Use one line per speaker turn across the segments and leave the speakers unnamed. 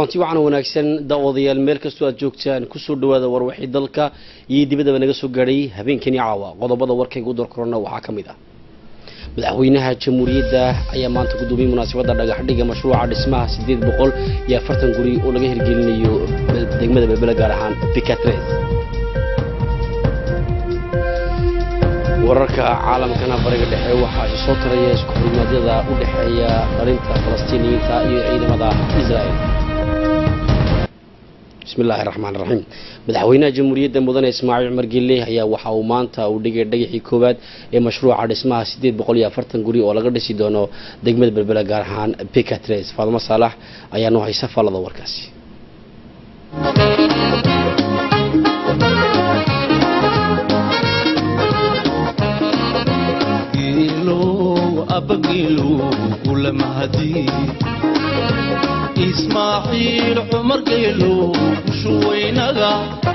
kulanti wacan wanaagsan daawadayaal meel kastoo aad joogtaan kusoo dhawaada warwaxii dalka iyo dibadaba naga soo gaadhay habeenkani caawa qodobada warkayga u dorkorona waxaa ka mid ah madaxweynaha jamhuuriyadda ayaa maanta gudoomiyey munaasabadda dhagaxdhiga mashruuca dhismaha siddeed boqol iyo afartan guri oo laga hirgelinayo degmada berbele gaar ahaan bikatres wararka caalamkana bariga dhexe waxaa isu soo taraya isku xurmaadyada u dhexeeya dhalinta falastiiniyiinta iyo ciidamada israel bismi illaahi raxmaan raxiim madaxweynaha jamhuuriyadda mudane ismaaciil cumar gelle ayaa waxa uu maanta uu dhigay dhagaxii koowaad ee mashruuca dhismaha siddeed boqol iyo afartan guri oo laga dhisi doono degmada berbele gaar ahaan bikatres faadmo saalax ayaa noo haysa faalada warkaasi
ismaaciil cumar geelo bushuweynaga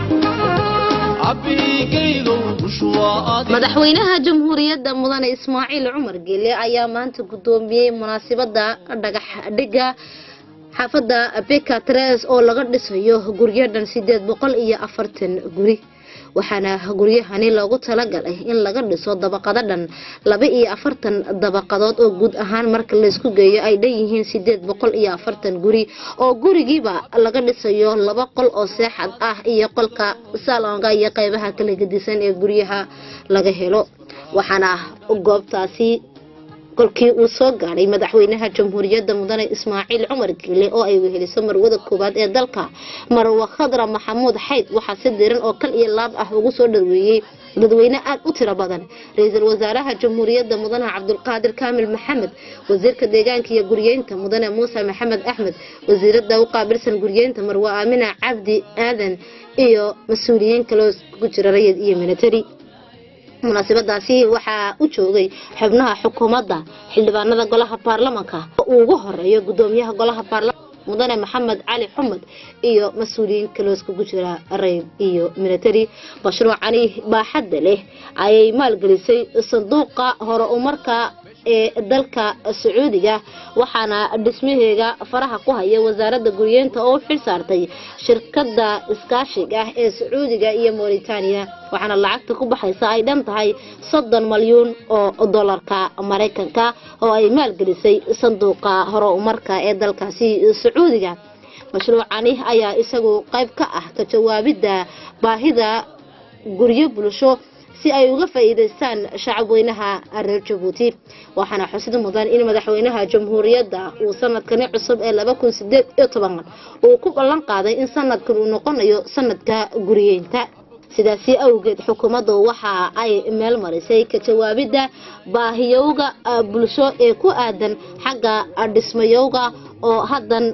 madaxweynaha jamhuuriyadda mudane ismaaciil cumar geele ayaa maanta gudoomiyey munaasabada dhagax dhiga xaafadda bekatres oo laga dhisayo guryadan sideed boqol iyo afartan guri waxaana guryahani loogu talagalay in laga dhiso dabaqado dhan laba iyo afartan dabaqadood oo guud ahaan marka laysku geeyo ay dhanyihiin sideed boqol iyo afartan guri oo gurigiiba laga dhisayo laba qol oo seexad ah iyo qolka salonga iyo qeybaha kala gedisan ee guryaha laga helo waxaana goobtaasi kolkii uu soo gaadhay madaxweynaha jamhuuriyadda mudane ismaaciil cumar geele oo ay weheliso marwada koowaad ee dalka marwa khadra maxamuud xayd waxaa si diran oo kal iyo laab ah ugu soo dhaweeyey dadweyne aad u tiro badan ra-iisul wasaaraha jamhuuriyadda mudane cabdulqaadir kaamil maxamed wasiirka deegaanka iyo guryeynta mudane muuse maxamed axmed wasiirada u qaabilsan guryeynta marwa aamina cabdi aadan iyo mas-uuliyiin kaloo ku jira rayid iyo military munaasabadaasi waxaa u joogay xubnaha xukuumadda xildhibaanada golaha baarlamanka uu ugu horeeyo gudoomiyaha golaha baarlamanka mudane maxamed cali xumed iyo mas-uuliyiin kaloo iskugu jira rayb iyo military mashruucani baaxadda leh ayay maalgelisay sanduuqa hore umarka ee dalka sacuudiga waxaana dhismaheega faraha ku haya wasaaradda guryeenta oo u xil saartay shirkada iskaashiga ah ee sacuudiga iyo mauritania waxaana lacagta ku baxaysa ay dhan tahay soddon malyuun oo dolarka maraykanka oo ay maalgelisay sanduuqa hore umarka ee dalkaasi sacuudiga mashruucani ayaa isagu qayb ka ah ka jawaabidda baahida guryo bulsho si ay uga faa'iidaystaan shacabweynaha reer jabuuti waxaana xusid mudan in madaxweynaha jamhuuriyadda uu sanadkani cusub ee laba kun sideed iyo toban uu ku ballan qaaday in sanadkan uu noqonayo sanadka guriyeynta sidaasi awgeed xukuumaddu waxa ay meel marisay ka jawaabidda baahiyowga bulsho ee ku aadan xagga dhismayowga oo haddan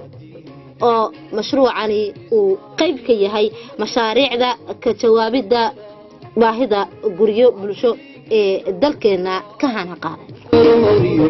oo mashruucani uu qayb ka yahay mashaariicda ka jawaabidda baahida guryo bulsho ee dalkeena ka hana qaaday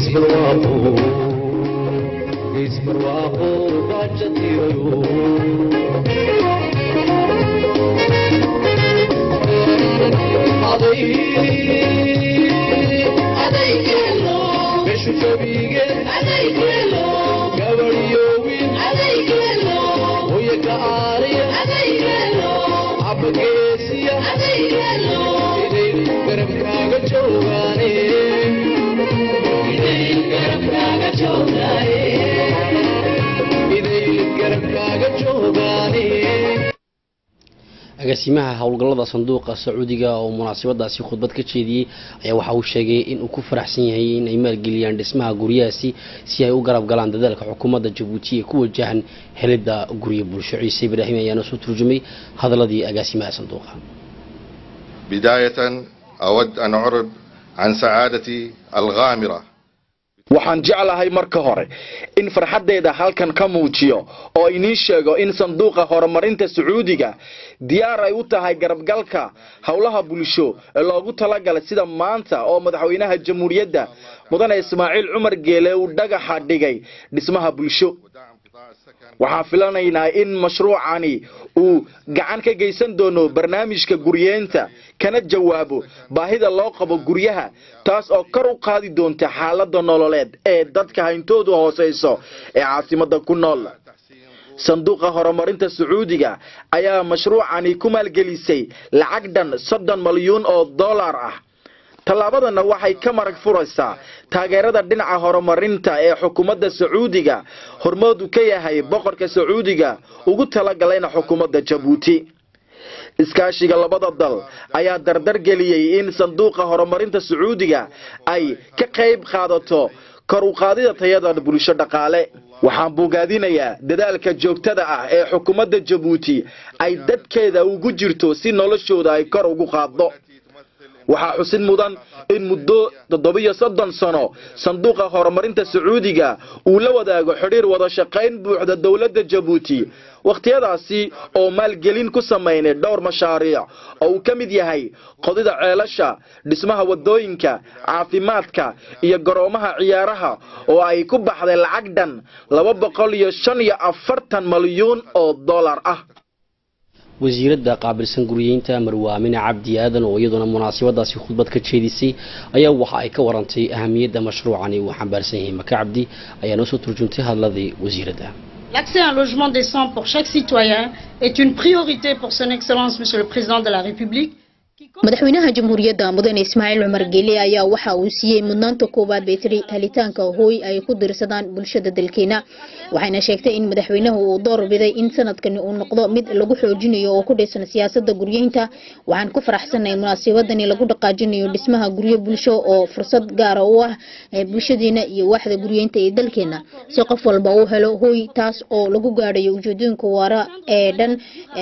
agaasimaha howlgallada sanduuqa sacuudiga oo munaasabadaasi khudbad ka jeediyey ayaa waxa uu sheegay in uu ku faraxsan yahay in ay maalgeliyaan dhismaha guryahaasi si ay u garab galaan dadaalka xukuumadda jabuuti ee ku wajahan helidda guryo bulsho ciise ibraahim ayaana soo turjumay hadaladii agaasimaha sanduuqa
بداية أود أن أعرب عن سعادتي الغامرة
waxaan jeclahay marka hore in farxaddeeda halkan ka muujiyo oo iniin sheego in sanduuqa horumarinta sacuudiga diyaar ay u tahay garabgalka howlaha bulsho ee loogu talagalay sida maanta oo madaxweynaha jamhuuriyadda mudane ismaaciil cumar geele uu dhagaxa dhigay dhismaha bulsho waxaan filanaynaa in mashruucani uu gacan ka geysan doono barnaamijka guryeenta kana jawaabo baahida loo qabo guryaha taas oo kor u qaadi doonta xaalada nololeed ee dadka hayntoodu hooseyso ee caasimada ku nool sanduuqa horumarinta sacuudiga ayaa mashruucani ku maalgelisay lacag dhan soddon malyuun oo dollar ah tallaabadana waxay ka marag furaysaa taageerada dhinaca horumarinta ee xukuumadda sacuudiga hormoodu ka yahay boqorka sacuudiga ugu talagalayna xukuumadda jabuuti iskaashiga labada dal ayaa dardar geliyey in sanduuqa horumarinta sacuudiga ay ka qayb qaadato kor u qaadida tayada bulsho dhaqaale waxaan bogaadinayaa dadaalka joogtada ah ee xukuumadda jabuuti ay dadkeeda ugu jirto si noloshooda ay kor ugu qaaddo waxaa xusid mudan in muddo toddobiyo soddon sano sanduuqa horumarinta sacuudiga uu la wadaago xidhiir wada shaqayn buuxda dowladda jabuuti wakhtiyadaasi oo maalgelin ku samaynay dhowr mashaariic oo uu ka mid yahay qodida ceelasha dhismaha wadooyinka caafimaadka iyo garoomaha ciyaaraha oo ay ku baxday lacag dhan laba boqol iyo shan iyo afartan malyuun oo dollar ah
wasiiradda qaabilsan guriyeynta marwaamine cabdi aadan oo iyaduna munaasabadaasi khudbad ka jeedisay ayaa waxa ay ka warantay ahamiyadda mashruucani uu xambaarsan yahay maka cabdi ayaa noo soo turjuntay hadladii wasiiradda
L'accès à un logement décent pour chaque citoyen est une priorité pour son Excellence Monsieur le Président de la République.
madaxweynaha jamhuuriyadda mudane ismaaciil cumar geele ayaa waxa uu siiyey mudnaanta koowaad bay tiri helitaanka hooy ay ku dirsadaan bulshada dalkeena waxayna sheegtay in madaxweynahu uu door biday in sanadkani uu noqdo mid lagu xoojinayo oo ku dhisan siyaasada guryeynta waxaan ku faraxsanahay munaasabadani lagu dhaqaajinayo dhismaha guryo bulsho oo fursad gaara u ah bulshadeena iyo waaxda guryeynta ee dalkeena si qof walba uu helo hooy taas oo lagu gaadhayo ujeedooyinka waara ee dhan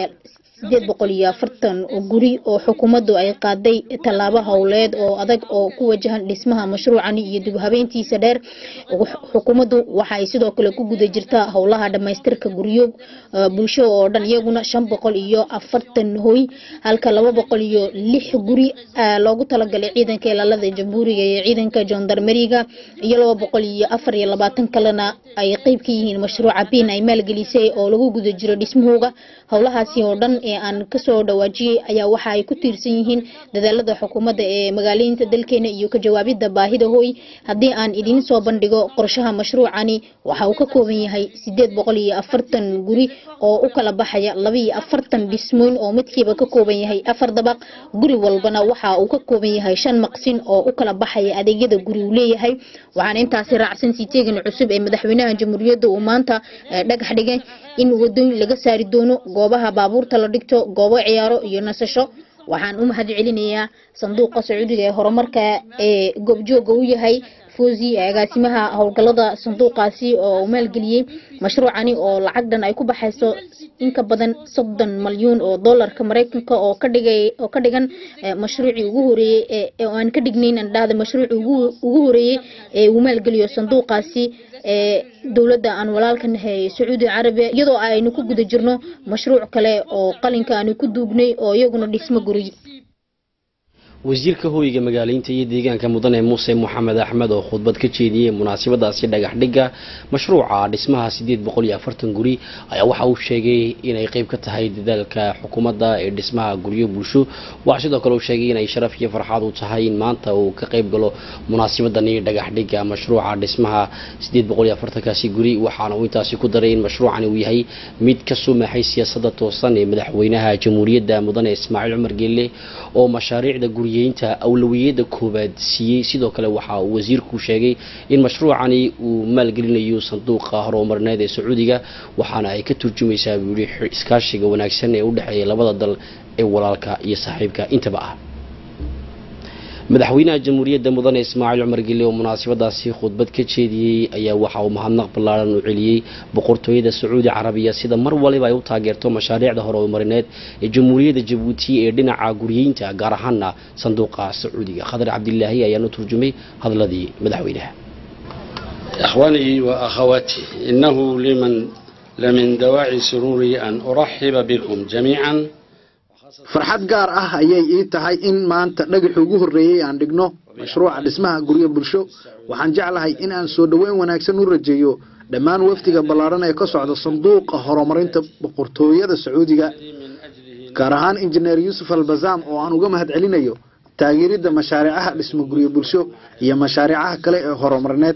sideed boqol iyo afartan guri oo xukuumaddu ay qaaday tallaabo howleed oo adag oo ku wajahan dhismaha mashruucani iyo dib habeentiisa dheer xukuumaddu waxa ay sidoo kale ku guda jirtaa howlaha dhamaystirka guryo bulsho oo dhan iyaguna shan boqol iyo afartan hoy halka laba boqol iyo lix guri loogu talagalay ciidanka ilaalada jamhuuriga iyo ciidanka jondarmeriga iyo laba boqol iyo afar iyo labaatan kalena ay qeyb ka yihiin mashruuca bin ay maalgelisay oo lagu guda jiro dhismahooga howlahaasi oo dhan ee aan kasoo dhawaajiyey ayaa waxa ay ku tiirsan yihiin dadaalada xukuumadda ee magaaleynta dalkeena iyo ka jawaabida baahida hooy haddii aan idiin soo bandhigo qorshaha mashruucani waxa uu ka kooban yahay sideed boqol iyo afartan guri oo u kala baxaya laba iyo afartan dhismooyin oo midkiiba ka kooban yahay afar dabaq guri walbana waxa uu ka kooban yahay shan maqsin oo u kala baxaya adeegyada guri uu leeyahay waxaana intaasi raacsan siteegan cusub ee madaxweynaha jamhuuriyadda uu maanta dhagax dhigay in wadooyin laga saari doono goobaha baabuurta la dhigto goobo ciyaaro iyo nasasho waxaan u mahad celinayaa sanduuqa sacuudiga ee horumarka ee goobjooga u yahay foosi agaasimaha howlgalada sanduuqaasi oo maalgeliyey mashruucani oo lacag dhan ay ku baxayso in ka badan soddon malyuun oo dollarka maraykanka oo ka dhigay oo ka dhigan mashruucii ugu horeeyey ee aan ka dhignayn aan dhahda mashruucii ugu ugu horeeyey ee uu maalgeliyo sanduuqaasi ee dowladda aan walaalka nahay sacuudi carabiya iyadoo aynu ku guda jirno mashruuc kale oo qalinka aanu ku duugnay oo iyaguna dhismo guri
wasiirka hooyiga magaaleynta iyo deegaanka mudane muuse moxamed axmed oo khudbad ka jeediyey munaasabadaasi dhagax dhigga mashruuca dhismaha sideed boqol iyo afartan guri ayaa waxa uu sheegay inay qeyb ka tahay dadaalka xukuumadda ee dhismaha guryo bulsho waxaa sidoo kale uu sheegay inay sharaf iyo farxaad u tahay in maanta uu ka qeyb galo munaasabadani dhagax dhigga mashruuca dhismaha sideed boqol iyo afartankaasi guri waxaana uu intaasi ku daray in mashruucani uu yahay mid ka sumaxay siyaasadda toosan ee madaxweynaha jamhuuriyadda mudane ismaaciil cumar geelle oo mashaariicda guri ynta awlawiyada koobaad siiyey sidoo kale waxa uu wasiirku sheegay in mashruucani uu maalgelinayo sanduuqa horumarineed ee sacuudiga waxaana ay ka turjumaysaa buu yihi iskaashiga wanaagsan ee u dhexeeya labada dal ee walaalka iyo saaxiibka intaba ah madaxweynaha jamhuuriyadda mudane ismaaciil cumar gelle oo munaasabadaasi khudbad ka jeediyey ayaa waxa uu mahadnaq ballaaran u celiyey boqortooyada sacuudi carabiya sida mar waliba ay u taageerto mashaariicda horumarineed ee jamhuuriyadda jabuuti ee dhinaca guryeynta gaar ahaana sanduuqa sacuudiga khadar cabdilaahi ayaanu turjumay hadladii madaxweynaha
إخواني وأخواتي إنه لمن لمن دواعي سروري أن أرحب بكم جميعا
farxad gaar ah ayay ii tahay in maanta dhagaxii ugu horreeyey aan dhigno mashruuca dhismaha guryo bulsho waxaan jeclahay in aan soo dhoweyn wanaagsan u rajeeyo dhammaan wafdiga ballaaran ee ka socda sanduuqa horumarinta boqortooyada sacuudiga gaar ahaan injineer yuusuf albazaam oo aan uga mahad celinayo taageeridda mashaariicaha dhismo guryo bulsho iyo mashaariicaha kale ee horumarineed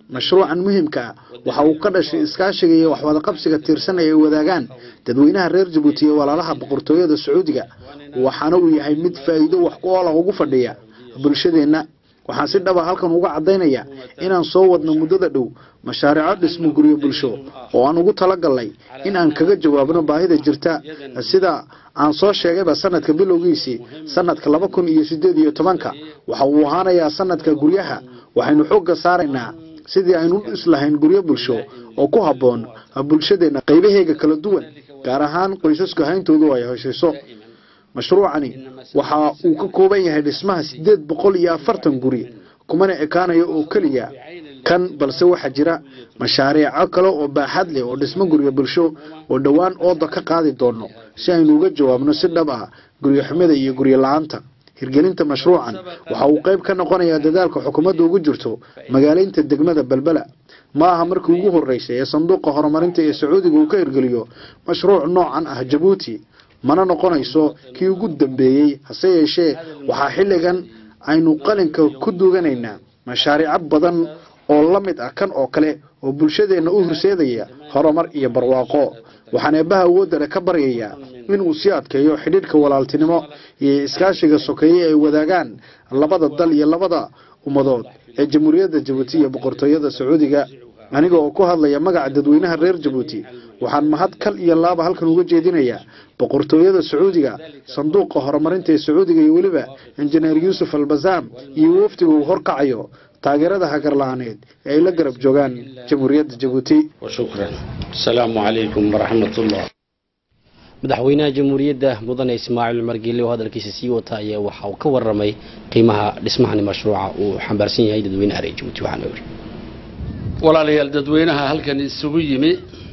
mashruucan muhiimka ah waxa uu ka dhashay iskaashiga iyo waxwadaqabsiga tiirsan ay wadaagaan dadweynaha reer jabuuti iyo walaalaha boqortooyada sacuudiga waxaana uu yahay mid faa'iido wax ku oola ugu fadhiya bulshadeenna waxaan si dhaba halkan uga caddaynaya inaan soo wadno muddada dhow mashaariico dhismo guryo bulsho oo aan ugu talagalnay in aan kaga jawaabno baahida jirta sida aan soo sheegayba sanadka bilowgiisii sanadka laba kun iyo sideed iyo tobanka waxa uu ahaanayaa sanadka guryaha waxaynu xoogga saaraynaa sidii aynu u dhis lahayn guryo bulsho oo ku habboon bulshadeenna qaybaheega kala duwan gaar ahaan qoysasku hayntoodu ay heshayso mashruucani waxa uu ka kooban yahay dhismaha sideed boqol iyo afartan guri kumana ekaanayo oo keliya kan balse waxaa jira mashaariico kale oo baaxad leh oo dhismo guryo bulsho oo dhowaan ooda ka qaadi doono si aynu uga jawaabno si dhab ah guryo xumida iyo guryo la-aanta hirgelinta mashruucan waxa uu qayb ka noqonayaa dadaalka xukuumadda ugu jirto magaaleynta degmada belbela ma aha markii ugu horeysay ee sanduuqa horumarinta ee sacuudiga uu ka hirgeliyo mashruuc noocan ah jabuuti mana noqonayso kii ugu dambeeyey hase yeeshee waxaa xilligan aynu qalinka ku duuganaynaa mashaariico badan oo la mid ah kan oo kale oo bulshadeenna u horseedaya horumar iyo barwaaqo waxaan eebbaha awoodda leh ka baryayaa inuu sii adkeeyo xidhiidhka walaaltinimo iyo iskaashiga sokeeye ay wadaagaan labada dal iyo labada ummadood ee jamhuuriyadda jabuuti iyo boqortooyada sacuudiga aniga oo ku hadlaya magaca dadweynaha reer jabuuti waxaan mahad kal iyo laaba halkan uga jeedinayaa boqortooyada sacuudiga sanduuqa horumarinta ee sacuudiga iyo weliba injineer yuusuf albasaam iyo wafdiga uu horkacayo taageerada hagarla-aaneed ee ay la garab joogaan jamhuuriyadda jabuuti
وشكرا السلام عليكم ورحمة الله
madaxweynaha jamhuuriyadda mudane ismaaciil cumar geele oo hadalkiisa sii wata ayaa waxa uu ka waramay qiimaha dhismahani mashruuca uu xambaarsan yahay dadweynaha reer jabuuti waxaana yidhi
walaalayaal dadweynaha halkan isugu yimi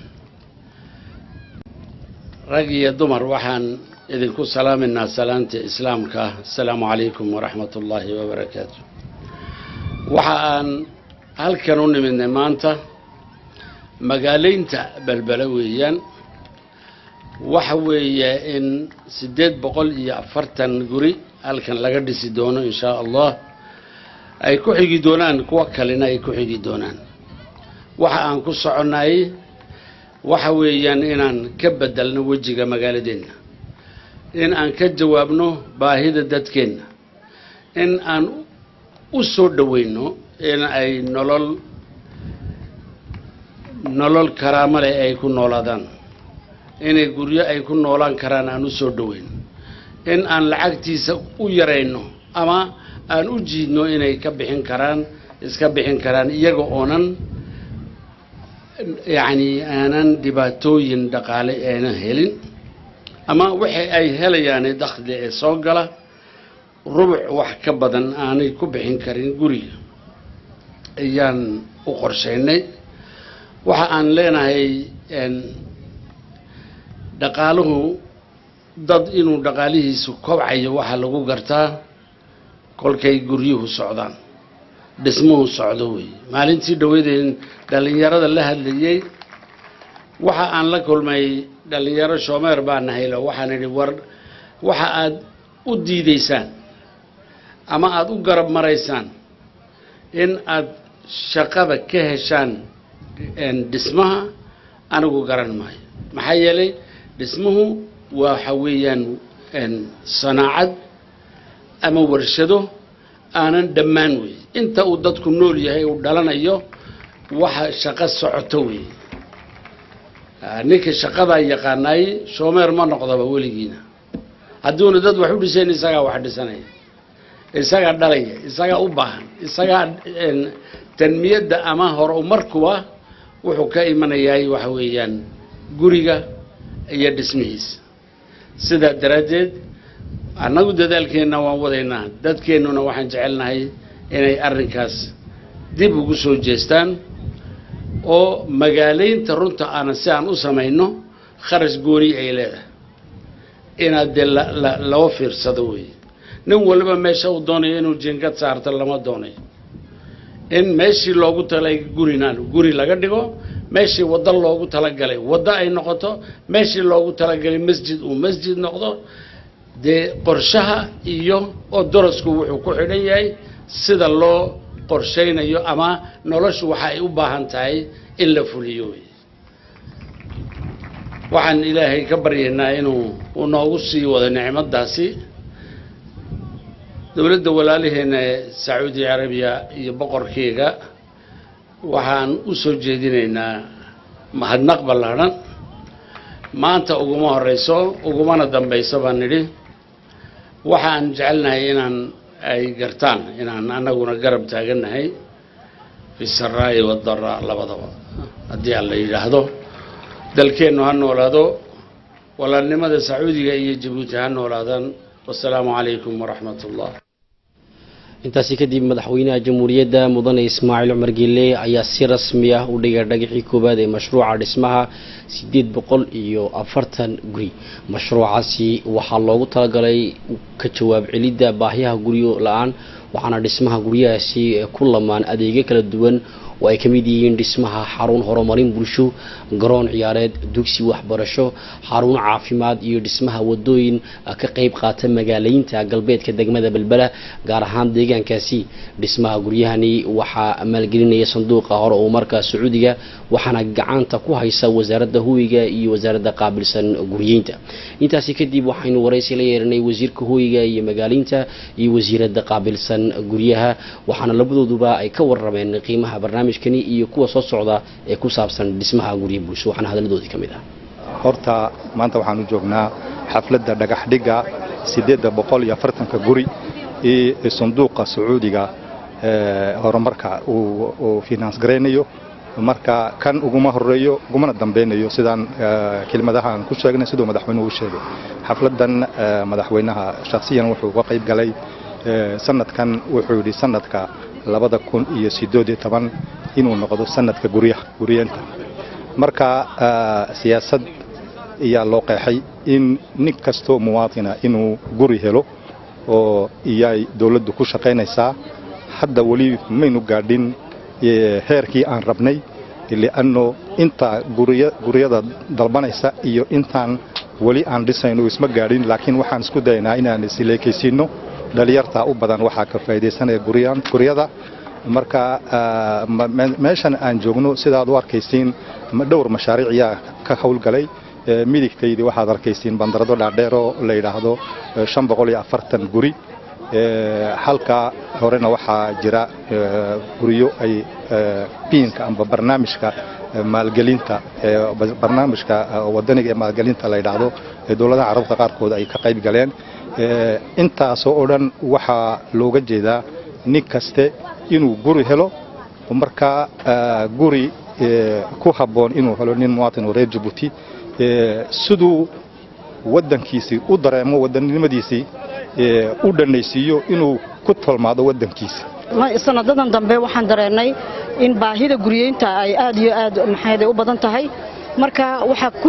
rag iyo dumar waxaan idinku salaaminaa salaanta islaamka asalaamu calaykum waraxmat ullaahi wabarakaatu waxa aan halkan u nimidnay maanta magaaleynta belbele weeyaan waxa weeye in siddeed boqol iyo afartan guri halkan laga dhisi doono in shaa allah ay ku xigi doonaan kuwa kalena ay ku xigi doonaan waxa aan ku soconnay waxa weeyaan inaan ka bedelno wejiga magaaladeenna in aan ka jawaabno baahida dadkeenna in aan u soo dhoweyno in ay nolol nolol karaamo leh ay ku noolaadaan inay guryo ay ku noolaan karaan aan u soo dhoweyno in aan lacagtiisa u yarayno ama aan u jiidno inay ka bixin karaan iska bixin karaan iyaga oonan yacni aanan dhibaatooyin dhaqaale aanan helin ama wixii ay helayaane dakhli ee soo gala rubuc wax ka badan aanay ku bixin karin guriga ayaan u qorshaynay waxa aan leenahay dhaqaaluhu dad inuu dhaqaalihiisu kobcayo waxaa lagu gartaa kolkay guryuhu socdaan dhismuhu socdo wey maalintii dhaweydeen dhallinyarada la hadlayey waxa aan la kulmay dhallinyaro shoomeer baa nahaylo waxaan idhi war waxa aad u diidaysaan ama aada u garab maraysaan in aad shaqada ka heshaan dhismaha anigu garan maayo maxaa yeelay dhismuhu waxa weeyaan sanaacad ama warshado aanan dhammaan wey inta uu dadku nool yahay uu dhalanayo waxa shaqo socoto wey ninka shaqadaa yaqaanaay shoomeer ma noqdaba weligiina hadduuna dad wax u dhisayn isagaa wax dhisanaya isagaa dhalaya isagaa u baahan isagaa tanmiyadda ama horumarkuwa wuxuu ka imanayaay waxa weeyaan guriga iyo dhismihiisa sidaa daraaddeed annagu dadaalkeenna waan wadaynaa dadkeennuna waxaan jecelnahay inay arrinkaas dib ugu soo jeestaan oo magaaleynta runta aanan si aan u samayno kharash gooni ay leedahay inaad dee la loo fiirsado wey nin waliba meesha uu doonayo inuu jinkad saarto lama doonayo in meeshii loogu talay gurinaan guri laga dhigo meeshii waddo loogu talagalay waddo ay noqoto meeshii loogu talagalay masjid uu masjid noqdo dee qorshaha iyo oo dorasku wuxuu ku xidhan yahay sida loo qorshaynayo ama noloshu waxa ay u baahan tahay in la fuliyo wey waxaan ilaahay ka baryaynaa inuu uu noogu sii wado nicmadaasi dowladda walaalaheena ee sacuudi carabiya iyo boqorkeega waxaan u soo jeedinaynaa mahadnaq ballaadhan maanta uguma horeyso ugumana dambayso baan nidhi waxaan jecelnahay inaan ay gartaan inaan anaguna garab taagannahay fi saraa'i wadaraa labadaba haddii aan la yidhaahdo dalkeennu ha noolaado walaalnimada sacuudiga iyo jabuuti ha noolaadaan wasalaamu calaykum waraxmat ullah
intaasi kadib madaxweynaha jamhuuriyadda mudane ismaaciil cumar geelle ayaa si rasmi ah u dhigay dhagaxii koowaad ee mashruuca dhismaha sideed boqol iyo afartan guri mashruucaasi waxaa loogu talagalay ka jawaab celidda baahiyaha guryo la-aan waxaana dhismaha guryahaasi ku lamaan adeegyo kala duwan oo ay ka mid yihiin dhismaha xarun horumarin bulsho garoon ciyaareed dugsi waxbarasho xarun caafimaad iyo dhismaha wadooyin ka qayb qaata magaalaynta galbeedka degmada belbela gaar ahaan deegaankaasi dhismaha guryahani waxaa maalgelinaya sanduuqa hore oo markaa sacuudiga waxaana gacanta ku haysa wasaaradda huwiga iyo wasaaradda qaabilsan guryeynta intaasi kadib waxaynu waraysi la yeeranay wasiirka huwiga iyo magaalaynta iyo wasiiradda qaabilsan guryaha waxaana labadooduba ay ka warrameen qiimaha barnaamijkani iyo kuwa soo socda ee ku saabsan dhismaha gurya bulsho waxaana hadaladoodii ka mid ah
horta maanta waxaan u joognaa xafladda dhagax dhigga siddeedda boqol iyo afartanka guri iyo sanduuqa sacuudiga horumarka uu finance garaynayo marka kan uguma horeeyo ugumana dambeynayo sidaan kelmadahaan ku sheegnay siduu madaxweynuhu u sheegay xafladdan madaxweynaha shakhsiyan wuxuu uga qayb galay sanadkan wuxuu yidhi sanadka labada kun iyo siddeed iyo toban inuu noqdo sanadka guryaha guryeenta marka siyaasad ayaa loo qeexay in nin kastoo muwaatina inuu guri helo oo iyay dowladdu ku shaqaynaysaa hadda weli maynu gaadhin heerkii aan rabnay li'anno inta guryada dalbanaysa iyo intaan weli aan dhisayno isma gaadhin laakiin waxaan isku dayaynaa inaan isleekaysiinno dhalinyartaa u badan waxaa ka faa'iidaysanaya guryada marka meeshan aan joogno sidaad u arkaysiin dhowr mashaariic ayaa ka howlgalay midigtaydii waxaad arkaysiin bandarado dhaadheeroo la yidhaahdo shan boqol iyo afartan guri halka horena waxaa jira guryo ay biinka amba barnaamijka maalgelinta barnaamijka wadaniga ee maalgelinta la yidhaahdo ee dowladaha carabta qaarkood ay ka qayb galeen intaasoo oo dhan waxaa looga jeedaa nin kaste inuu guri helo markaa guri ku habboon inuu helo nin muwaatin oo reer jabuuti siduu waddankiisii u dareemo wadannimadiisii u dhanaysiiyo inuu ku tolmaado waddankiisa
sanadadan dambe waxaan dareennay in baahida guryeynta ay aad iyo aad maxayday u badan tahay marka waxaa ku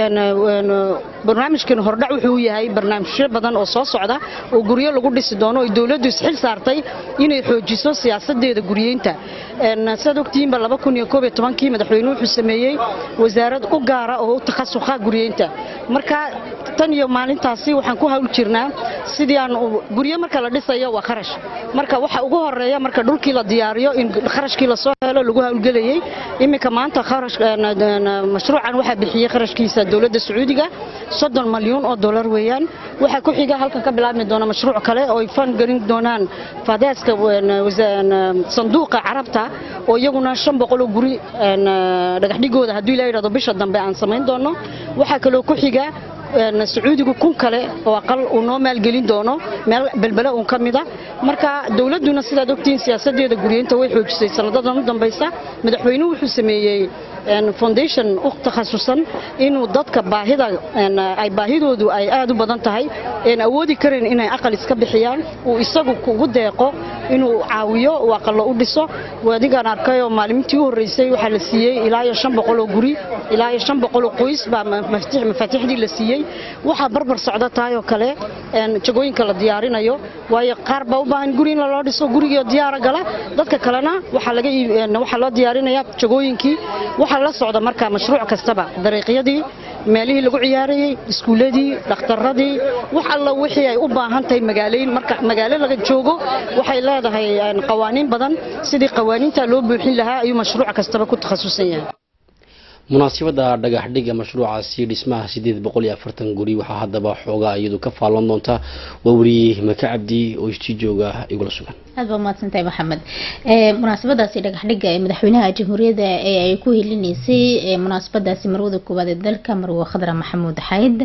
barnaamijkan hordhac wuxuu yahay barnaamijyo badan oo soo socda oo guryo lagu dhisi doono oo dowladdu isxil saartay inay xoojiso siyaasadeeda guryeynta sidaad ogtihiinba kii madaxweyne wuxuu sameeyey wasaarad u gaara oo u takhasuqa guryeynta marka tan iyo maalintaasi waxaan ku hawl jirnaa sidii aan guryo marka la dhisayo waa kharash marka waxa ugu horeeya marka dhulkii la diyaariyo in kharashkii lasoo helo lagu hawlgelayay iminka maanta mashruucan waxaa bixiyey kharashkiisa dowladda sacuudiga soddon malyuun oo dollar weeyaan waxaa ku xiga halkan ka bilaabmi doona mashruuc kale oo ay fan gelin doonaan faadaaska sanduuqa carabta oo iyaguna shan boqol oo guri dhagaxdhigooda haddii la yidhahdo bisha dambe aan samayn doono waxaa kaloo ku xiga sacuudigu kun kale oo aqal uu noo maalgelin doono meel belbele uun ka mida marka dowladduna sidaad ogtihiin siyaasadeeda guryeynta way xoojisay sanadadan u dambaysa madaxweynuhu wuxuu sameeyey foundation u takhasusan inuu dadka baahida ay baahidoodu ay aad u badan tahay een awoodi karin inay aqal iska bixiyaan uu isagu kugu deeqo inuu caawiyo uu aqallo u dhiso adigaan arkayoo maalintii u horreysay waxaa la siiyey ilaa iyo shan boqol oo guri ilaa iyo shan boqol oo qoys baa mafaatiixdii la siiyey waxaa barbar socda tahay oo kale jagooyinka la diyaarinayo waayo qaar baa u baahan guri in loo dhiso gurigii diyaara gala dadka kalena waxaa laga waxaa loo diyaarinayaa jagooyinkii waxaa la socda marka mashruuc kastaba dariiqyadii meelihii lagu ciyaarayey iskuuladii dhakhtaradii wax alla wixii ay u baahan tahay magaalayn marka magaalo laga joogo waxay leedahay een, qawaaniin badan sidii qawaaniinta loo buuxin lahaa ayuu mashruuc kastaba ku takhasusan yahay
munaasabada dhagax dhiga mashruucaasi dhismaha sideed boqol iyo afartan guri waxaa haddaba xoogaa iyadu ka faallan doonta waa weriye maka cabdi oo isti jooga igula sugan
aad baa mahadsantahay maxamed ee munaasabadaasi dhagax dhiga ee madaxweynaha jamhuuriyadda ee ay ku helinaysay ee munaasabadaasi marwada koowaad ee dalka marwe khadra maxamuud xayd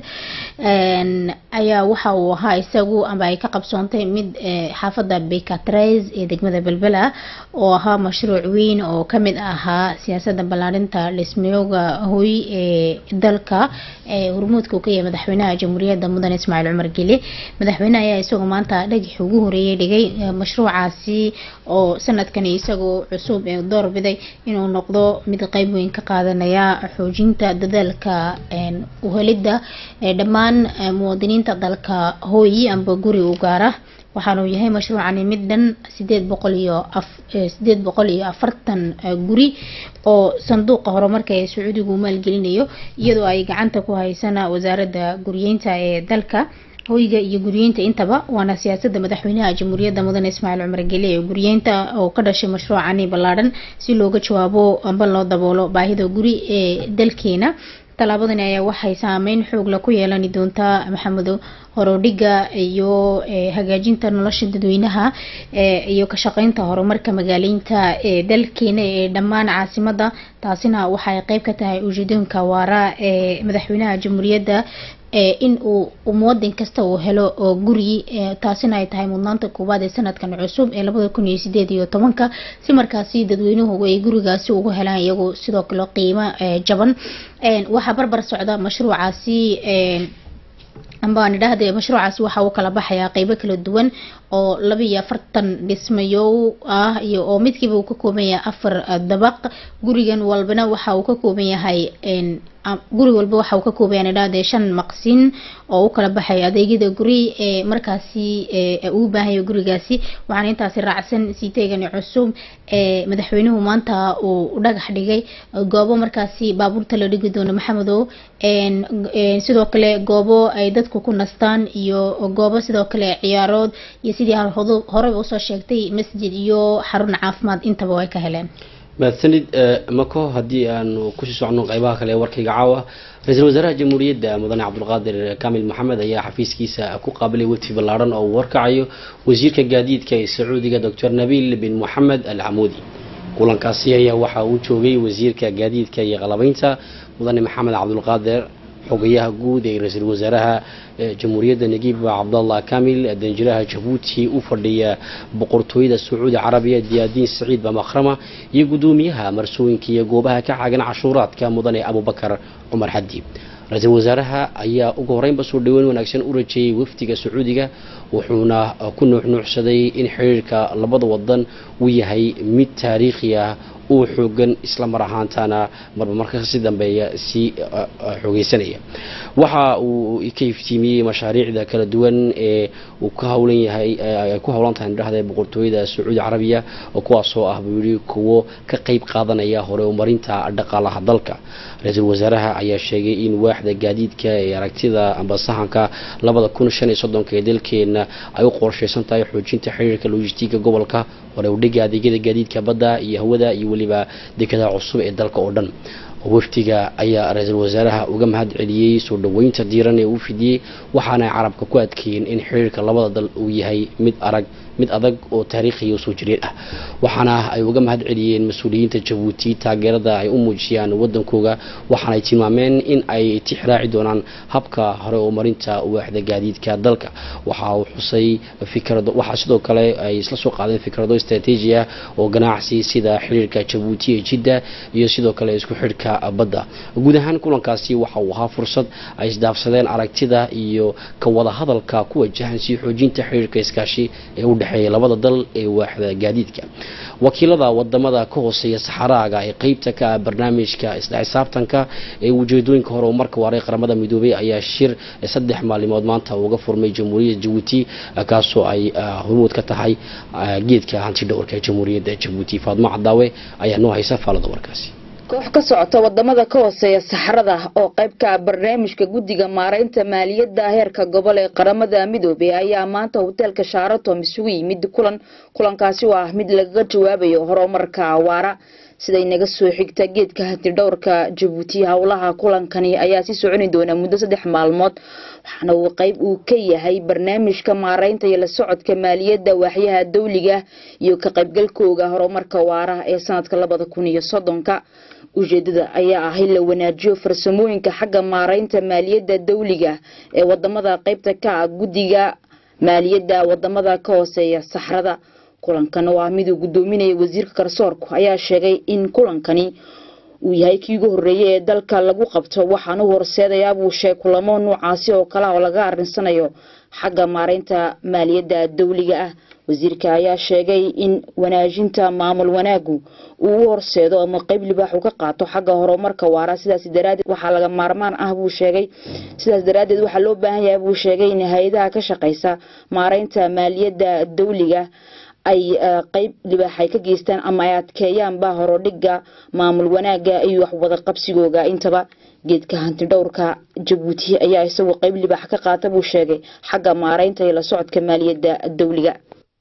een, ayaa waxa uu ahaa isagu ama ay ka qabsoontay mid ee, xaafada bekatres ee degmada belbela oo ahaa mashruuc weyn oo kamid ahaa siyaasada ballaarinta dhismiyooga hoy ee dalka ee hormuudka uu ka yahay madaxweynaha jamhuuriyadda mudane ismaaciil cumar geli madaxweynaha ayaa isagoo maanta dhagaxii ugu horeeyay dhigay ee, mashruucaasi oo sanadkani isagoo cusub ee door biday inuu noqdo mid qeyb weyn ka qaadanaya xoojinta dadaalka een, uhelidda ee dhammaan ee, muwaadiniinta dalka hooyi amba guri u gaara waxaanu yahay mashruucani mid dhan sideed boqol iyo af- eh, sideed boqol iyo afartan eh, guri oo sanduuqa horumarka ee sacuudigu maalgelinayo iyadoo ay gacanta ku haysana wasaaradda guryeynta ee dalka hoyga iyo guryeynta intaba waana siyaasada madaxweynaha jamhuuriyadda mudane ismaaciil cumar geli ee guryeynta oo ka dhashay mashruucani ballaadhan si looga jawaabo amba loo daboolo baahida guri ee dalkeena tallaabadani ayaa waxay saameyn xoog la ku yeelani doontaa maxamedo horodhiga iyo eh, hagaajinta nolosha dadweynaha eh, iyo ka shaqeynta horumarka magaaleynta ee dalkeena ee dhammaan caasimada taasina waxay qeyb ka tahay ujeedooyinka waara ee madaxweynaha jamhuuriyadda ee in uu uu muwadin kasta uu helo oo guri ee taasina ay tahay mudnaanta koowaad ee sanadkan cusub ee labada kun iyo sideed iyo tobanka si markaasi dadweynuhu ay gurigaasi ugu helaan iyagu sidoo kale qiimo ee jaban Een, waxaa barbar socda mashruucaasi een, amba aan idhaahde mashruucaasi waxa uu kala baxayaa qeybo kala duwan oo laba iyo afartan dhismayo ah iyo oo midkiiba uu ka kooban yahay afar eh, dabaq gurigan walbana waxa uu ka kooban yahay een, am- guri walba waxa uu ka kooban yahay aan idhaahde shan maqsin oo u kala baxay adeegyada guri ee markaasi ee uu baahayo gurigaasi waxaana intaasi raacsan sii teegani cusub ee madaxweynuhu maanta uu dhagax dhigay goobo markaasi baabuurta la dhigi doono maxamedow een, een, sidoo kale goobo ay dadku ku nastaan iyo goobo sidoo kale ciyaarood iyo sidii hor- horeba usoo sheegtay masjid iyo xarun caafimaad intaba way ka heleen
mahadsanid eh, mako haddii aanu kusii socno qeybaha kale ee warkayga caawa ra-iisul wasaaraha jamhuuriyadda mudane cabdulqaadir kaamil maxamed ayaa xafiiskiisa ku qaabilay wafdi ballaadhan oo uu warkacayo wasiirka gaadiidka ee sacuudiga doctor nabiil bin moxamed al camuudi kulankaasi ayaa waxa uu joogay wasiirka gaadiidka iyo qalabeynta mudane maxamed cabdulqaadir xogayaha guud ee ra-iisul wasaaraha ee jamhuuriyadda nagiib cabdallah kamil danjiraha jabuuti u fadhiya boqortooyada sacuudi carabiya diyaadiin saciid bamakhrama iyo gudoomiyaha marsooyinka iyo goobaha ka caagan cashuuraadka mudane abubakar cumar xadi ra-iisul wasaaraha ayaa ugu horeynba soo dhaweyn wanaagsan u rajeeyay wafdiga sacuudiga wuxuuna ku nuuxnuuxsaday in xiriirka labada wadan uu yahay mid taariikhi ah uu xoogan isla mar ahaantana marba marka si dambeeya sii uh, uh, xoogeysanaya waxa uu ka iftiimiyey mashaariicda kala duwan ee uu ka howlan yahay ay ku howlan tahay dhahda boqortooyada sacuudi carabiya oo kuwaasoo ah buu yidhi kuwo ka qeyb qaadanaya hore umarinta dhaqaalaha dalka ra-iisul wasaaraha ayaa sheegay in waaxda gaadiidka ee aragtida amba sahanka labada kun shan iyo soddonka ee dalkeena ay u qorsheysan tahay xoojinta xiriirka logistiga gobolka hore udhiga adeegyada gaadiidka badda iyo hawada iyo weliba dekada cusub ee dalka oo dhan wafdiga ayaa ra-iisul wasaaraha uga mahad celiyey soo dhoweynta diiran ee uu fidiyey waxaana ay carabka ku adkeeyeen in xiriirka labada dal uu yahay mid arag mid adag oo taariikhiya oo soo jireed ah waxaana ay uga mahad celiyeen mas-uuliyiinta jabuuti taageerada ay u muujiyaan wadankooga waxaana ay tilmaameen in ay tixraaci doonaan habka hore oo marinta waaxda gaadiidka dalka waxa uu xusay fikrado waxaa sidoo kale ay isla soo qaadeen fikrado istaraatiiji ah oo ganacsi sida xiriirka jabuuti ee jidda iyo sidoo kale isku xidhka badda guud ahaan kulankaasi waxa uu ahaa fursad ay isdaafsadeen aragtida iyo ka wada hadalka ku wajahan sii xoojinta xiriirka iskaashi ee u dhexeeya labada dal ee waaxda gaadiidka wakiilada wadamada ka hooseeya saxaraaga ee qeybta ka ah barnaamijka isla xisaabtanka ee ujeedooyinka hore oo marka waaray qaramada midoobay ayaa shir saddex maalimood maanta uga furmay jamhuuriyadda jabuuti kaasoo ay hormuud ka tahay geedka hanti dhowrka jamhuuriyadda jabuuti faadmo cadaawe ayaa noo haysa faalada warkaasi
koox ka socota wadamada ka hooseeya saxrada oo qayb ka ah barnaamijka guddiga maaraynta maaliyadda heerka gobol ee qaramada midoobey ayaa maanta hoteelka shaaratom isugu yimid kulan kulankaasi oo ah mid lagaga jawaabayo horumarka waara siday naga soo xigta geedka hantidhowrka jabuuti howlaha kulankani ayaa sii soconi doona muddo saddex maalmood waxaana uu qayb uu ka yahay barnaamijka maaraynta iyo la socodka maaliyadda waaxyaha dawliga iyo ka qaybgalkooga horumarka waara ee sanadka labada kun iyo soddonka ujeedada ayaa ah in la wanaajiyo farsamooyinka xagga maaraynta maaliyadda dawliga ee wadamada qaybta ka ah guddiga maaliyadda wadamada ka hooseeya saxrada kulankan oo ah miduu gudoominaya wasiirka garsoorku ayaa sheegay in kulankani uu yahay kii ugu horeeyay ee dalka lagu qabto waxaana u horseedayaa buu sheeg kulamo noocaasi oo kale oo laga arinsanayo xagga maaraynta maaliyadda dawliga ah wasiirka ayaa sheegay in wanaajinta maamul wanaagu uu u horseedo ama qeyb libaax uu ka qaato xagga horumarka waara sidaas daraadeed waxaa laga maarmaan ah buu sheegay sidaas daraadeed waxaa loo baahan yahay buu sheegay in hay-adaha ka shaqeysa maaraynta maaliyadda dawliga ay qeyb libaax ay ka geystaan ama ay adkeeyaanba horodhiga maamul wanaaga iyo waxwada qabsigooga intaba geedka hantidhowrka jabuuti ayaa isagu qeyb libaax ka qaata buu sheegay xagga maaraynta iyo la socodka maaliyadda dawliga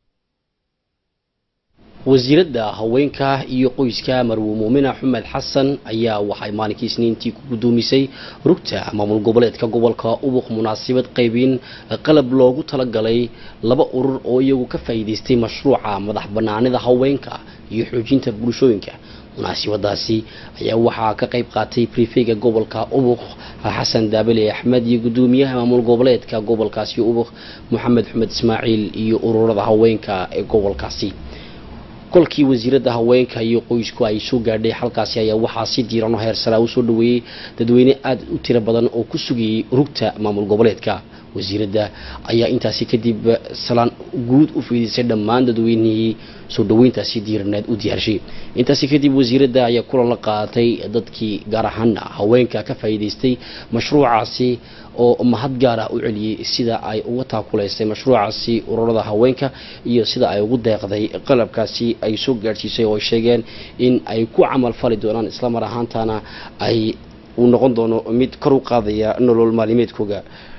wasiiradda haweenka iyo qoyska marwe muumina xumed xasan ayaa waxay maalinkii isniintii ku gudoomisay rugta maamul goboleedka gobolka ubuq munaasabad qaybin qalab loogu talagalay laba urur oo iyagu ka faa'iidaystay mashruuca madax banaanida haweenka iyo xoojinta bulshooyinka munaasabadaasi ayaa waxaa ka qayb qaatay brifega gobolka ubuq xasan daabale axmed iyo gudoomiyaha maamul goboleedka gobolkaasi ubuq moxamed xumed ismaaciil iyo ururada haweenka ee gobolkaasi kolkii wasiiradda haweenka iyo qoysku ay soo gaadhay halkaasi ayaa waxaa si diiran oo heersaraa usoo dhaweeyey dadweyne aada u tiro badan oo ku sugayay rugta maamul goboleedka wasiiradda ayaa intaasi kadib salaan guud u fiidisay dhammaan dadweynihii soo dhaweyntaasi diiraneed u diyaarshay intaasi kadib wasiiradda ayaa kulan la qaadatay dadkii gaar ahaan haweenka ka faa'iidaystay mashruucaasi oo mahad gaar ah u celiyey sida ay uga taakulaysay mashruucaasi ururada haweenka iyo sida ay ugu deeqday qalabkaasi ay soo gaadhsiisay oo ay sheegeen in ay ku camal fali doonaan islamar ahaantana ay uu noqon doono mid kor u qaadaya nolol maalimeedkooga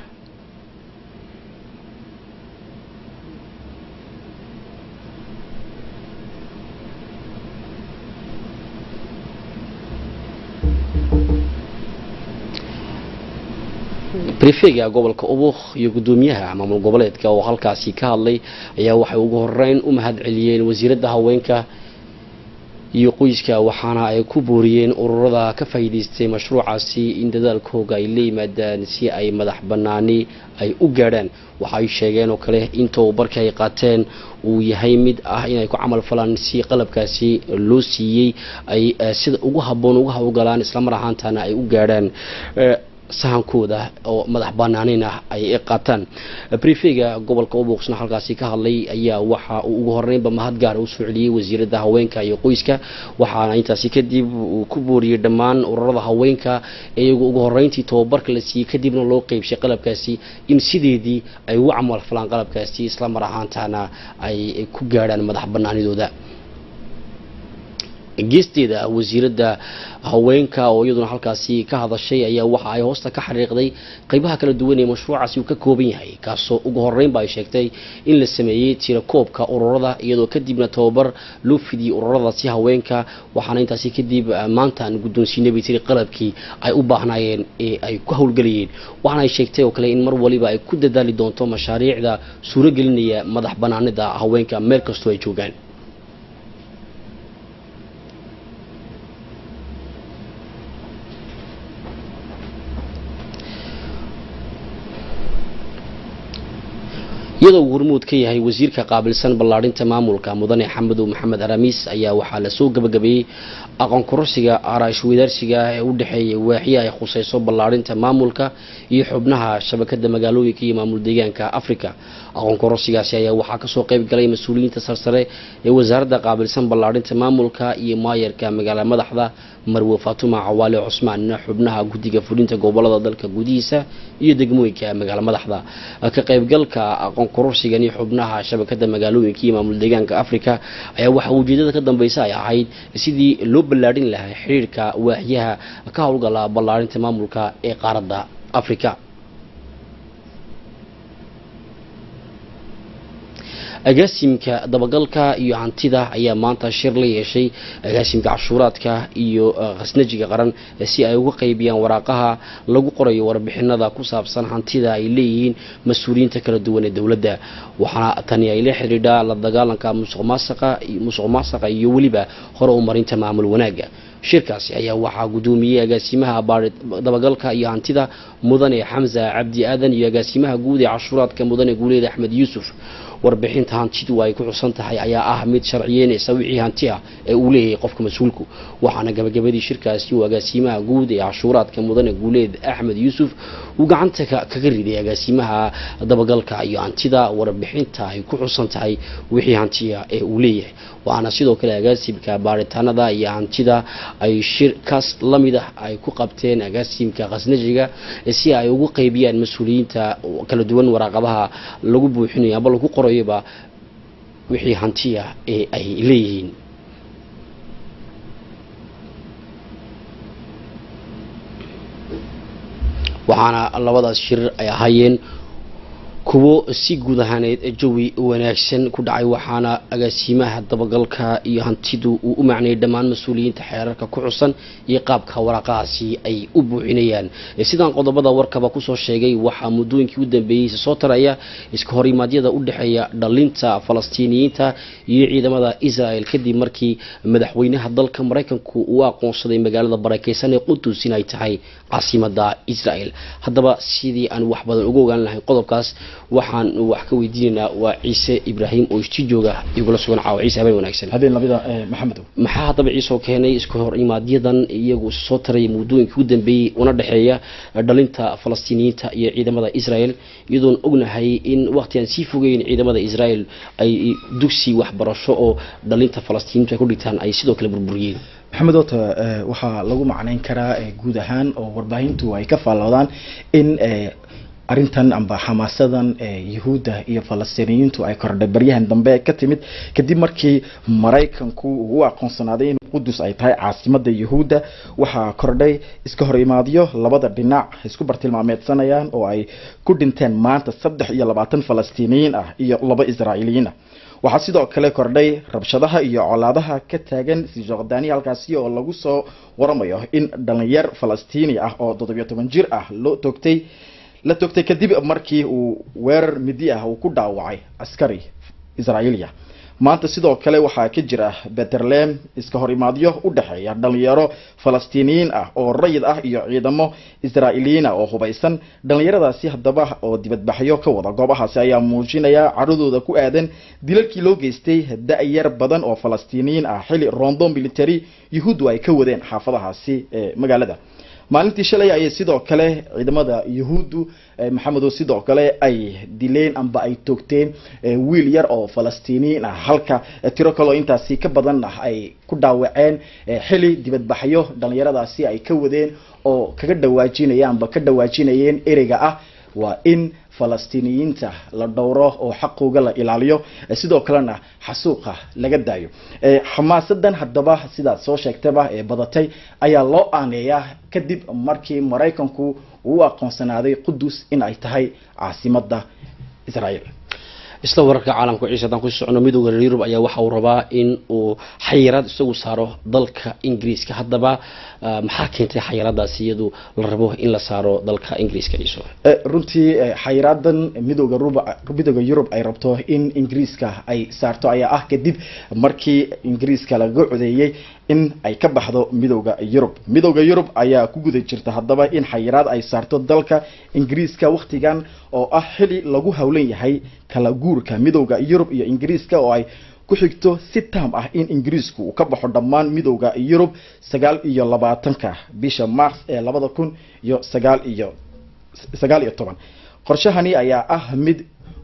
brifega gobolka ubuk iyo gudoomiyaha maamul goboleedka oo halkaasi ka hadlay ayaa waxay ugu horeyn u mahad celiyeen wasiiradda haweenka iyo qoyska waxaana ay ku booriyeen ururada ka faa'iidaystay mashruucaasi in dadaalkooga ay la yimaadaan si ay madax banaani ay u gaadhaan waxay sheegeen oo kale in tababarka ay qaateen uu yahay mid ah inay ku camal falaan si qalabkaasi loo siiyey ay sida ugu habboon uga hawlgalaan islamar ahaantana ay u gaadhaan sahankooda oo madax banaanin ah ay qaataan brifega gobolka ubuuqsna halkaasi ka hadlay ayaa waxa uu ugu horeynba mahad gaara usoo celiyey wasiiradda haweenka iyo qoyska waxaana intaasi kadib uu ku booriyey dhammaan ururada haweenka iyagu ugu horeyntii tababarka la siiyey kadibna loo qeybshay qalabkaasi in sideedii ay ugu camal falaan qalabkaasi islamar ahaantana ay ku gaadhaan madax banaanidooda geesteeda wasiiradda haweenka oo iyaduna halkaasi ka hadashay ayaa waxa ay hoosta ka xariiqday qeybaha kala duwan ee mashruucaasi uu ka kooban yahay kaasoo ugu horeynba ay sheegtay in la sameeyey tirakoobka ururada iyadoo kadibna tababar loo fidiyey ururadaasi haweenka waxaana intaasi kadib maantaan guddoonsiinay bay tiri qalabkii ay u baahnaayeen ee ay ku howlgelayeen waxaana ay sheegtay oo kale in mar waliba ay ku dadaali doonto mashaariicda suuragelinaya madax banaanida haweenka meel kastoo ay joogaan iyadoo uu hormuud ka yahay wasiirka qaabilsan ballaadhinta maamulka mudane xamedow maxamed aramiis ayaa waxaa lasoo gabagabeeyey aqoon kororsiga araash wadaarsiga ee u dhexeeya waaxya ay khuseyso ballaadhinta maamulka iyo xubnaha shabakada magaalooyinka iyo maamul deegaanka africa aqoon kororsigaasi ayaa waxaa kasoo qeyb galay mas-uuliyiinta sarsare ee wasaaradda qaabilsan ballaadhinta maamulka iyo maayarka magaala madaxda marwe faatuma cawaale cusmaan xubnaha guddiga fulinta gobolada dalka gudihiisa iyo degmooyinka magaala madaxda ka qaybgalka aqoon kororsigani xubnaha shabakada magaalooyinka iyo maamul deegaanka africa ayaa waxaa ujeedada ka dambeysa ay ahayd sidii loo ballaadhin lahaa xiriirka waaxyaha ka howlgala ballaarinta maamulka ee qaaradda africa agaasimka dabagalka iyo hantida ayaa maanta shir la yeeshay agaasimka cashuuraadka iyo khasnajiga qaran si ay uga qaybiyaan waraaqaha lagu qorayo warbixinada ku saabsan hantida ay leeyihiin mas-uuliyiinta kala duwan ee dowladda waxaana tani ay la xidhiidhaa la dagaalanka musuqmaasuqa musuq maasaqa iyo weliba hore u marinta maamul wanaagga shirkaasi ayaa waxaa gudoomiyey agaasimaha dabagalka iyo hantida mudane xamza cabdi aadan iyo agaasimaha guud ee cashuuraadka mudane guuleed axmed yuusuf warbixinta hantidu ay ku xusan tahay ayaa ah mid sharciyeynaysa wixii hanti ah ee uu leeyahay qofka mas-uulku waxaana gabagabadii shirkaasi uu agaasimaha guud ee cashuuraadka mudane guuleed axmed yuusuf uu gacanta kaga riday agaasimaha dabagalka iyo hantida warbixinta ay ku xusan tahay wixii hantiya ee uu leeyahay waxaana sidoo kale agaasimka baaritaanada iyo hantida ay shirkaas la mid ah ay ku qabteen agaasimka khasnajiga si ay ugu qaybiyaan mas-uuliyiinta kala duwan waraaqadaha lagu buuxinayo amba lagu qorayoba wixii hantiya ee ay leeyihiin waxaana labadaas shir ay ahaayeen kuwo si guud ahaaneed jawi wanaagsan ku dhacay waxaana agaasimaha dabagalka iyo hantidu uu u macnayay dhammaan mas-uuliyiinta xeerarka ku xusan iyo qaabka waraaqahaasi ay u buuxinayaan sidaan qodobada warkaba kusoo sheegay waxaa muddooyinkii u dambeeyey soo taraya iska horimaadyada u dhexeeya dhalinta falastiiniyiinta iyo ciidamada israel kadib markii madaxweynaha dalka maraykanku uu aqoonsaday magaalada barakeysan ee qudus in ay tahay caasimada israel haddaba sidii aan wax badan uga ogaan lahayn qodobkaas waxaan wax ka weydiinaynaa waa ciise ibraahim oo isti jooga igula sugan caawa ciise habeen wanaagsan
habeen labida maxamedow
maxaa haddaba ciisoo keenay isku hor imaadyadan iyagu soo taraya muddooyinkii u dambeeyey una dhexeeya dhalinta falastiiniyiinta iyo ciidamada israel iyadoon ognahay in waqtigaan sii fogeyn ciidamada israel ay dugsi waxbarasho oo dhalinta falastiiniintu ay ku dhigtaan ay sidoo kale burburiyeen
maxamed ota waxaa lagu macnayn karaa guud ahaan oo warbaahintu ay ka faalloodaan in arrintan amba xamaasadan yahuudda iyo falastiiniyiintu ay kordhay baryahan dambe ka timid kadib markii maraykanku uu u aqoonsanaaday in qudus ay tahay caasimada yahuudda waxaa kordhay iska hor imaadyo labada dhinac isku bartilmaameedsanayaan oo ay ku dhinteen maanta saddex iyo labaatan falastiiniyiin ah iyo laba israa'iiliyiin ah waxaa sidoo kale kordhay rabshadaha iyo colaadaha ka taagan sijordani halkaasi oo lagu soo waramayo in dhalinyar falastiini ah oo toddobiyo toban jir ah loo toogtay la toogtay kadib markii uu weerar midi ah uu ku dhaawacay askari israa'iiliya maanta sidoo kale waxaa ka jira beterlem iska hor imaadyo u dhexeeya dhalinyaro falastiiniyiin ah oo rayid ah iyo ciidamo israa'iiliyiin ah oo hubaysan dhalinyaradaasi haddaba oo dibadbaxyo ka wada goobahaasi ayaa muujinaya caradooda ku aadan dilalkii loo geystay da-yar badan oo falastiiniyiin ah xili rondo military yahuuddu ay ka wadeen xaafadahaasi ee magaalada maalintii shalay ayay sidoo kale ciidamada yahuuddu maxamedo sidoo kale ay dileen amba ay toogteen wiil yar oo falastiiniyiin ah halka tiro kaleo intaasi ka badan ah ay ku dhaawaceen xili dibadbaxyo dhalinyaradaasi ay ka wadeen oo kaga dhawaajinaya amba ka dhawaajinayeen ereyga ah waa in falastiiniyiinta la dhowro oo xaqooga la ilaaliyo sidoo kalena xasuuqa laga daayo xamaasadan haddaba sidaad soo sheegtaba ee badatay ayaa loo aaneeyaa kadib markii maraykanku uu u aqoonsanaaday qudus in ay tahay caasimada israel
isla wararka caalamka ciise haddaan ku socno midooda reer yurub ayaa waxa uu rabaa in uu xayiraad isagu saaro dalka ingiriiska haddaba maxaa keentay xayiraadaasi iyadu la rabo in la saaro dalka ingiriiska ciiso
runtii xayiraadan midooda midooda yurub ay rabto in ingiriiska ay saarto ayaa ah kadib markii ingiriiska laga codeeyey in ay ka baxdo midooda yurub midooda yurub ayaa ku guda jirta haddaba in xayiraad ay saarto dalka ingiriiska waktigan oo ah xili lagu howlan yahay kala guurka midooda yurub iyo ingiriiska oo ay ku xigto si taam ah in ingiriisku uu ka baxo dhammaan midooda yurub sagaal iyo labaatanka bisha mars ee labada kun iyo sagaal iyo sagaal iyo toban qorshahani ayaa ah mid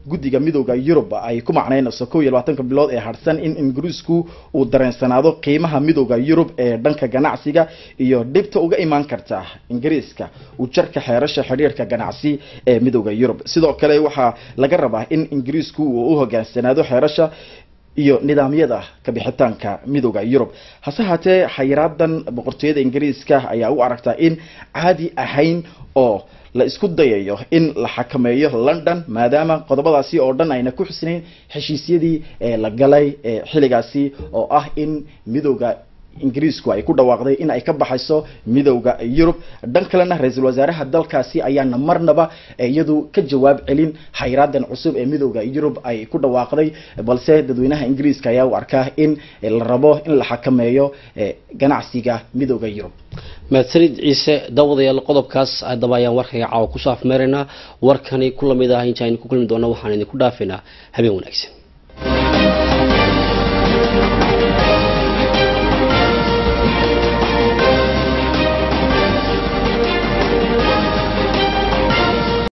guddiga midooda yurub ay ku macnaynayso kow iyo labaatanka bilood ee harsan in ingiriisku uu dareensanaado qiimaha midooda yurub ee dhanka ganacsiga iyo dhibta uga imaan karta ingiriiska uu jarka xeerasha xidhiirka ganacsi ee midooda yurub sidoo kale waxaa laga rabaa in ingiriisku uu u hogaansanaado xeerasha iyo nidaamyada kabixitaanka midooda yurub hase haatee xayiraadan boqortooyada ingiriiska ayaa u aragtaa in caadi ahayn oo la isku dayayo in la xakameeyo london maadaama qodobadaasi oo dhan ayna ku xusnayn heshiisyadii ee la galay ee xilligaasi oo ah in midooda ingiriisku ay ku dhawaaqday in ay ka baxayso midowda yurub dhan kalena ra-iisul wasaaraha dalkaasi ayaana marnaba iyadu ka jawaab celin xayraadan cusub ee midowda yurub ay ku dhawaaqday balse dadweynaha ingiriiska ayaa u arkaa in la rabo in la xakameeyo ganacsiga midowda yurub
mahadsanid ciise daawadayaal qodobkaas haddaba ayaan warkayga caawa kusoo afmeeraynaa warkani ku lamid ah inta aynu ku kulmi doona waxaan idinku dhaafaynaa habeen wanaagsan